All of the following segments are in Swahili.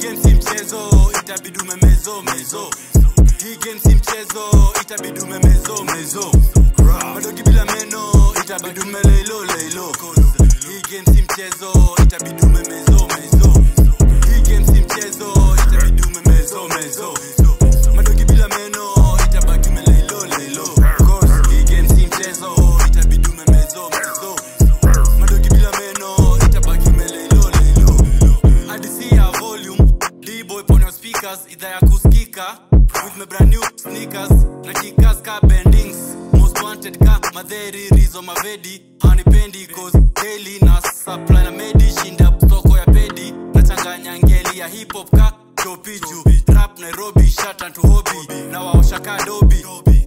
game si mchezo itabidi umemezo mezo hii game si mchezo itabidi umemezo mezo madogi bila meno itabidi umelelo lelo hii game si mchezo itabidi umemezo mezo hii game si mchezo itabidi umemezo mezo madogi bila meno itabaki umelelo lelo hii game si mchezo itabidi umemezo mezo madogi bila meno itabaki umelelo lelo adisi ya volume D-boy pon your speakers idhaa ya kusikika with my brand new sneakers na kikas ka bendings most wanted ka madheri rizo mavedi hanipendi cause daily na supply na medi shinda soko ya pedi nachanganya ngeli ya hip hop ka topiju rap nairobi shatan to hobby na waosha ka dobi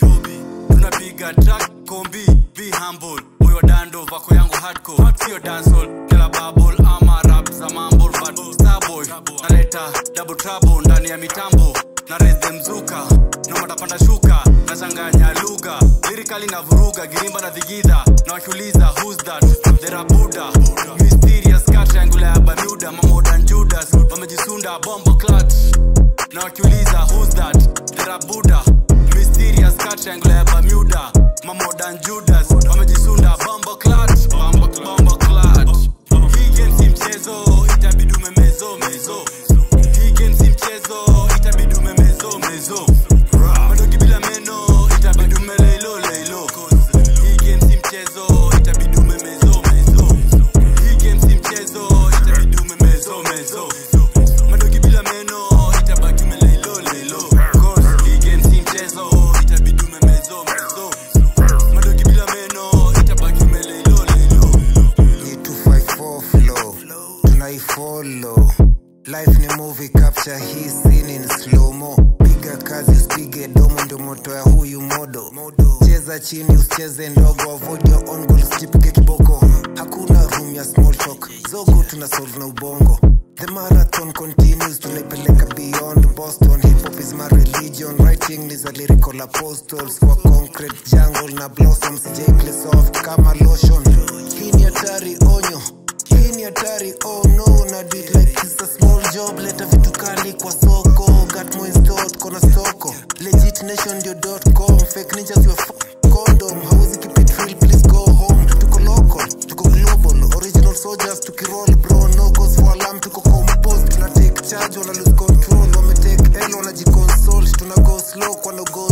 tunapiga track kombi be humble moyo dando vako yangu hardcore sio dancehall kila bubble ama rap za mambo but starboy naleta double trouble ndani ya mitambo na raise mzuka na matapanda shuka nachanganya lugha lirikali na vuruga girimba na dhigidha na wakiuliza who's that thera buda mysterious cat triangle ya bermuda mamodan judas wamejisunda bombo clutch na wakiuliza who's that thera buda mysterious cat triangle ya bermuda mamodan judas wamejisunda bombo clutch bombo bombo clutch hii game si mchezo itabidi umemezo mezo hii game si mchezo itabidi umemezo mezo madogi bila meno itabidi umelelo lelo hii game si mchezo itabidi umemezo mezo hii game si mchezo itabidi umemezo mezo madogi bila meno itabaki umelelo lelo hii game si mchezo itabidi umemezo mezo madogi bila meno itabaki umelelo lelo ni 254 flow tunaifollow life ni movie capture hii scene in slow-mo piga kazi usipige domo ndio moto ya huyu modo cheza chini usicheze ndogo avoid your own goals jipige kiboko hakuna room ya small talk zogo tuna solve na ubongo The marathon continues tunaipeleka beyond Boston hip hop is my religion writing is a lyrical apostles kwa concrete jungle na blossoms J play soft kama lotion hii ni hatari onyo hii ni hatari oh no na do it like it's a small job leta vitu kali kwa soko got more in store kona stoko legit nation ndio dot com fake ninjas your f- condom hawezi keep it real please go home tuko local tuko global original soldiers tukiroll bro no cause for alarm tuko composed tuna take charge wana lose control wame take L wanajiconsole tuna go slow kwa no go